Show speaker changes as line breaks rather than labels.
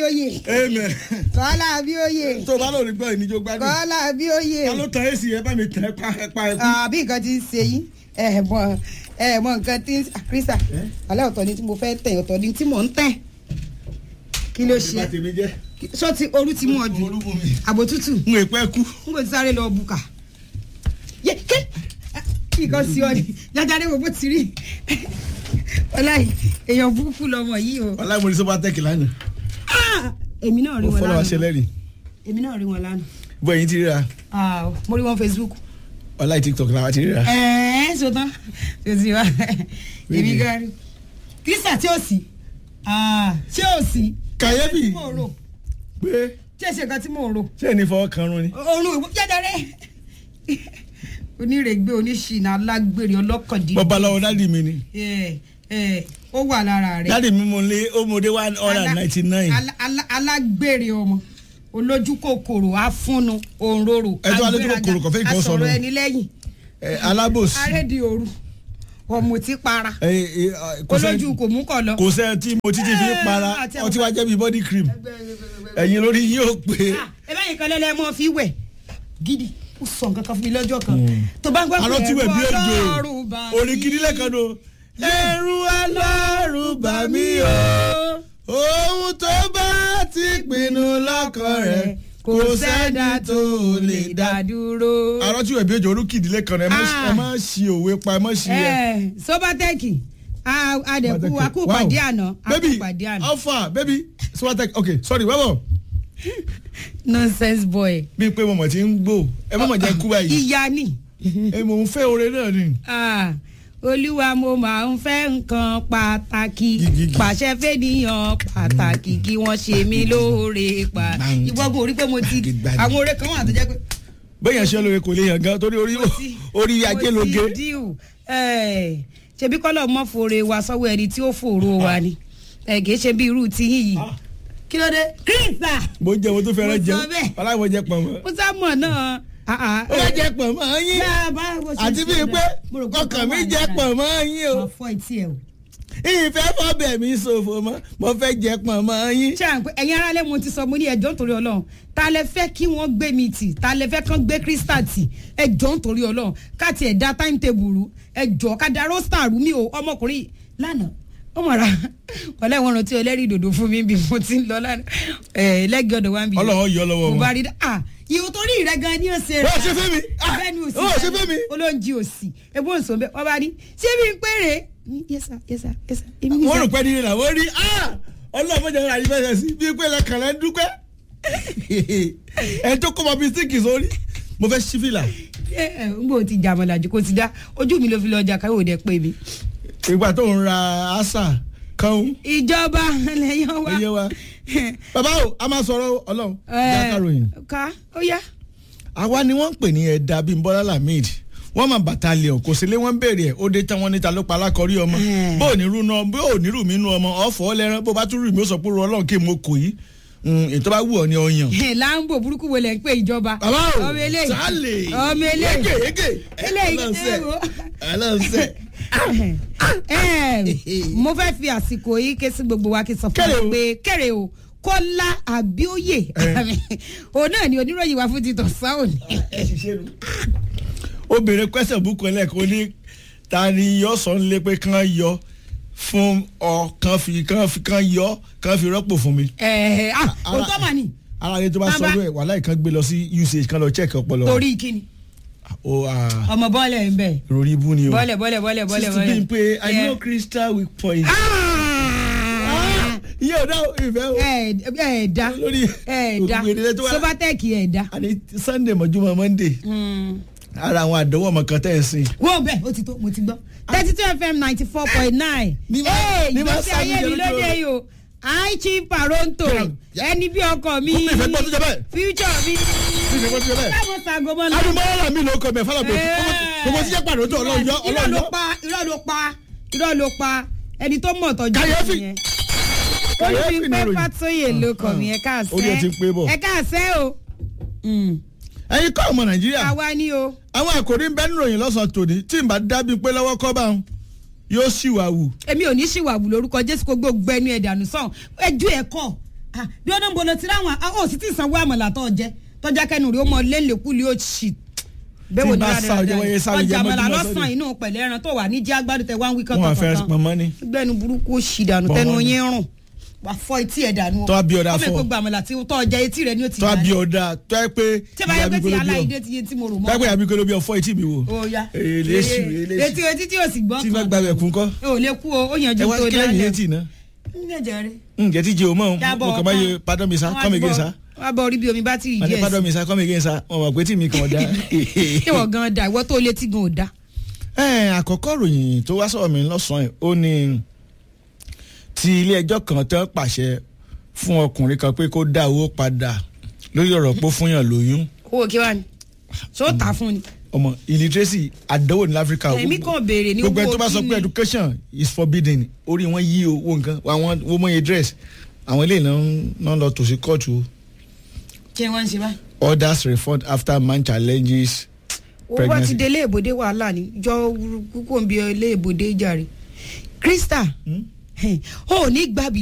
abíóyè
amen
kọ́lá abíóyè
tó o bá lórí gbọ́ ìníjó gbádùn
kọ́lá abíóyè
ta ló tan èsì ẹ bá mi tẹ ẹ pa ẹ pa ẹ kú.
àbí nǹkan ti ń ṣe yín ẹ mọ ẹ mọ nǹkan tí ń kírísà alẹ́ ọ̀tọ̀ ni tí mo fẹ́ tẹ̀ ọ̀tọ̀ ni tí mò ń tẹ̀ kí ló
ìgbà
ṣe
tèmi jẹ́
sọ ti orú ti mú ọ jù
orúkọ mi
àbò tútù
n ò pẹ́ kú.
n kò ti sáré lọ bùkà yé ké kí nǹkan sí ọ ni jájáde wo bó ti rí ọláì èèyàn burúkú lọmọ yìí o
ọláìmọ̀rí sọ́ba tẹ́kì lánàá
Ah! èmi náà rí
ó
wọn
fọlọ́ wa ṣe
lánàá
lẹ́rìí
èmi náà rí wọn lánàá
bó ẹ̀yin ti ríra
Ah, mo rí wọn facebook
ọláì tiktok làwa ti ríra.
ẹ̀ẹ́n sọtán ṣèṣì wa èmi
Really?
gan rí kírísà tí ó sì Ah, tí ó sì
kàyéfì
tí mò ń rò
pé
tí èsì nǹkan tí mò ń rò
ṣé ẹni fọwọ́ kan rún ni.
òórùn ìwọ jájáde onírègbè oníṣìnà alágbèrè ọlọ́kàndínlẹ́
bọ́ba lọ́wọ́ dádì mi ni
ẹ ẹ ó wà lára rẹ
dádì mi mo lé ó mo dé one hundred and ninety nine
Ala- ala- alágbèrè ọmọ olójú kòkòrò afúnnu òǹrorò
Ẹ tó wá lójú kòkòrò kò fẹ́ ìkan sọnù.
asọ̀rọ̀ ẹni lẹ́yìn
alábòsí
arédi òru ọ̀mùtí para
ẹ, ẹ, ẹ, kò sẹ́-
olójú kò mú kọ̀ lọ.
kò sẹ́ tí mo títí fi ń para
Ah, àti àwọn-
ọtí wa jẹ́ bí body cream ẹ̀yin lórí yóò pé
ẹ bẹ́ẹ̀ nìkan lẹ́lẹ́ mọ́ fi wẹ̀ gidi ó sọ nǹkan kan fún mi lọ́jọ́ kan tó bá ń gbọ́
arọ́ tí wẹ̀ bí
ẹ̀rọ
òjò
Ọlọ́run bá
orin
mi.
gidi lẹ́kan do ẹ̀rù alárùn bà mí o ohun tó bá ti pinnu lọ́kàn rẹ̀ kò sẹ́ni tó lè dá.
dúró.
arọ́ tí wẹ̀ bí òjò orí kìdí lẹ́kan rẹ̀ ẹ má-
Ah.
ẹ má ṣi òwe pa ẹ má ṣi ẹ.
ẹ sobateki adẹ̀kú akúpàdé àná
baby
akúpàdé àná
alpha baby swatek okay sorry wẹ́wọ̀
nonsense boy.
bí pé mo mọ̀ tí ń gbò ẹ má mọ̀ jẹ́ kú báyìí
ìyá ni
ẹ mò ń fẹ́ oore náà ni.
Ah, olúwa mo máa ń fẹ́ nǹkan pàtàkì
Gígígí.
pàṣẹ fẹ́niyàn pàtàkì kí wọ́n ṣe mí lóore pa
Gbàǹgì.
ìwọ́gun orí pé mo ti
Gbàǹgì.
àwọn oore kan wà tó jẹ́ pé
bẹ́ẹ̀ ṣe lóore kò lè yàn gan torí orí orí ajé
mo ti
lóge.
díù ẹ̀, ṣebí kọ́lọ̀ mọ́ fòrè wa sọ́wọ́ ẹni tí ó fòrò wa ni ẹ̀, kì í ṣe bí irú ti yín yìí kí ló dé kírísà
mo jẹ mo tó fẹ́ràn
Mo sọ
jẹun
bẹ́ẹ̀.
aláìmọ̀ jẹ pọ̀ mọ́.
mo sá mọ̀ náà ah, ah,
ó bá jẹ pọ̀ mọ́ yín
Yá, bá bó ṣe
àti
ṣe
bíi
dá.
pé
Mo rò pé
ọkàn mi
ọkàn wà
jẹ
lára
pọ̀
rẹ̀.
mọ́ yín o
máa fọ́ etí ẹ̀ o.
ìfẹ́ fọ́bẹ̀ mi ṣòfò mọ́ mo fẹ́ jẹ pọ̀ mọ́ yín.
ṣé à ń pẹ́ ẹ̀yin aráalé mo ti sọ mo ní ẹjọ́ nítorí ọlọ́run ta lẹ fẹ́ kí wọ́n gbé mi tì ta lẹ fẹ́ kán gbé crystal tì ẹjọ́ nítorí ọlọ́run ká tiẹ̀ da timetable rú ẹjọ́ ká da roster rú mi o ọmọkùnrin lánàá ó mọ̀ra wọlé wọn rántí ẹlẹ́rìí dòdò fún mi bí mo ti ń lọ lánàá ẹ̀ lẹ́gẹ̀ẹ́ ọ̀dọ̀ wa ń bì
Ọlọ́run yọ lọ́wọ́
mo
wọn.
bá rí dá ah ìwò torí rẹ gan ni ó ṣe
Ó ṣe fẹ́ mi. Ah,
bẹ́ẹ̀ ni
ó ṣe fẹ́ mi.
olóńjì òsì ebó ń sọ bẹ́ẹ̀ wọ́n bá rí ṣé mi ń pèrè yẹ́sà yẹ́sà yẹ́sà èmi ní
wọ́n
sà.
rò pé nílẹ̀ làwọn rí ọlọ́mọdé wọn àyè fẹsẹ̀ sí bíi pé lẹ́kàn lẹ́ ń dúpẹ́ ẹ̀ tó kó mọ bíi síkì sórí mo fẹ́ sí fìlà
ẹ ẹ n bò ti jà mọ̀làjì kò ti dá ojú mi ló fi lọ ọjà káyọ̀ òde pé mi.
ìgbà tó ń ra àṣà kan
ìjọba lẹ́yìn wa.
ẹyẹ wa bàbá o a máa sọ̀rọ̀ ọlọ́run jákàròyìn
ká ó yá.
àwa ni wọ́n ń pè ní ẹ̀dá bíi bọ́lá lamid wọ́n máa battalion kò sí lé wọ́n ń béèrè ẹ̀ ó dé tán wọ́n níta ló pa alákọ̀ọ́rí ọmọ
Hmm.
bó ò ní rú náà bó ò ní rú mi nú ọmọ ọ̀fọ̀ lẹ́rán bó bá tún rú mi ó sọ pé ru ọlọ́run kí n mo kò yí ètò bá wù ọ ní ọyàn.
láǹbò burúkú wo lẹ̀ ń pè ìjọba.
bàbá o
ọmọ eléyìí
sálè
ọmọ eléyìí
yége yége
eléyìí
ọlọ́sẹ̀
ẹ wo.
ọlọ́sẹ̀
Ẹ, mo fẹ́ fi àsìkò yìí ké sí gbogbo wa kí n sọ fún
Kéré o.
wa pé kéré o kọ́lá àbíòye òun náà ni oníròyìn wa fún títọ̀ sáwọn
obìnrin kwẹsẹ̀ búkọ ẹlẹ́kọ̀ọ́ ní ta ni yọ sọ ń lé pé kán yọ fún ọ kán fi kán fi kán yọ kán fi rọ́pò fún mi.
ẹ ah
Ara-
òótọ́ mà ní
ara rẹ tó bá
Bàbá.
sọ lóye wàhálà ìkan gbé lọ sí usage kan lọ check ọpọlọ.
torí kíni
o ah,
ọmọ bọ́ọ̀lẹ̀ ń bẹ̀
rori ibu ni o.
bọ́ọ̀lẹ̀ bọ́ọ̀lẹ̀ bọ́ọ̀lẹ̀ bọ́ọ̀lẹ̀
sísè bíi pé i
Yeah.
know crystal weak point.
Ah!
iye ọ̀dà ìfẹ́ o.
ẹ ẹ da
lórí
ẹ da
ògùn èdè tó wá.
sobatec ẹ da.
àní sunday mọ̀júmọ́ monday ara àwọn àdánwò ọmọ kan tẹ̀ ẹ́ sìn.
wọ́n bẹ́ẹ̀ ó ti tó mo ti gbọ́ thirty two fm ninety four point nine.
Ní bá- ní bá
ìgbésí
sáà ní
ayé mi
jẹ́
lóde
lójú
yìí o aichi paronto
Yeah.
ẹni bí ọkọ mi
Kúmi ìfẹ́ gbọ́ tó jẹ bẹ́ẹ̀.
future mi
Kí ni wọ́n ti jẹ bẹ́ẹ̀?
káwọn sagomo lọ.
adumọ́lá mi ló kọ mẹ́ fọlọ́ pé gbogbo tí jẹ́ pàdé tó ọlọ́run yọ
irọ́
ọlọ́run
ló
yọ.
pa irọ́ ló pa irọ́ ló pa ẹni tó mọ̀ tọ́jú
Kàyéfì.
yẹn.
Kàyéfì
olùfi
ni
pé
ìròyìn.
fàtóyè ló kọ̀ mí ẹ káàsẹ́
Orí ẹ ti ń pé bọ̀.
ẹ káàsẹ́ o. Mm.
ẹ̀yin kọ́ ọmọ nàìjíríà
àwa ni o.
àwọn àkòrí ń bẹ nínú ìròyìn lọ́sàn-án tòní tí n bá dábìí pé lọ́wọ́ kọ́ bá wọn yóò sì wà wù.
èmi ò ní ṣìwàwù lórúkọ jésù kó gbogbo ẹnu ẹ̀ dànù sàn ẹjú ẹ̀ kọ́ Ah, bí ọdún bolo ti ráwọn ó sì ti sanwó àmàlà tó jẹ tọjá kẹnu rí ó mọ lélẹkùlì ó ṣì
Tí bá sá ọjọ́ wáyé sá ọjọ́
ọjà àmàlà
mọ́júmọ́
lọ́sàn
sọ́dẹ̀.
inú pẹ̀lẹ́ ẹran tó wà ní jẹ́ agbádùn tẹ wá ń wí
wọn wà fẹ́
kọ́tọ̀kọ́tọ̀
pọnmọ́ ni.
gbẹ́nu burúkú ó ṣì dànù tẹnu
Bọ́mọ́ ni.
yín rùn wà fọ etí ẹ̀ dànù.
Tó wá bí ọ̀dà
ọmọ
fọ́.
èkó gba àmàlà tí tọ́ ọjà etí rẹ̀ ni ó ti
tó a
yà
bí
ní.
ọ̀dà tó ẹ pé
tí bá yẹ pé ti
bí ọ
aláìdé ti yé tí mo rò
tó ẹ pé
mọ́.
àbí kó ló bí ọ fọ́ etí mi wò.
ó ya
èlésù èlésù
etí etí tí o sì gbọ́
tí bá gbàgbẹ́ kún kọ́.
ò lè kú o ó yànjú
ẹ wá
tó
kílẹ̀ ní
dálẹ̀.
etí náà.
ń gẹ̀jẹ̀ rẹ̀.
ǹjẹ́ tí jẹ́ o mọ̀
Jábọ̀
mo kàn máa yẹ
ọkàn.
pardon mi sa come again sa.
wọ́n á bọ̀ orí bí omi bá ti
wọ́n ní
yí ẹ̀
pardon mi sa come again sa wọ́n mọ̀ pé tí mi kàn dá.
ìwọ gan da ìwọ tó létí gan ò da.
ẹ àkọ́kọ́ ròyìn tó wá sọ̀rọ̀ mi lọ́sàn-án yìí, ó ní ti ilé ẹjọ́ kan tán pàṣẹ fún ọkùnrin kan pé kó dá owó padà lórí ọ̀rọ̀ pé ó fúnyàn lóyún
owó kí wàá ní. ṣé ó tà fún ni.
ọmọ illiteracy àdánwò ní áfíríkà
èmi kàn béèrè ní
gbogbo ẹni tó bá
owó
sọ
kí
pé
ni.
education is forbidden orí wọn yí owó nǹkan àwọn owó mọye dress àwọn eléyìí náà ń- náà lọ tòsí kóòtù o.
kí wọ́n ń ṣe báyìí.
others refund after man challenges
owó bá ti
pregnancy.
dé iléèbòdé wàhálà ni jọ kúkú ń bí iléèbòdé jàre. krista
Hmm?
ó ní gbàbí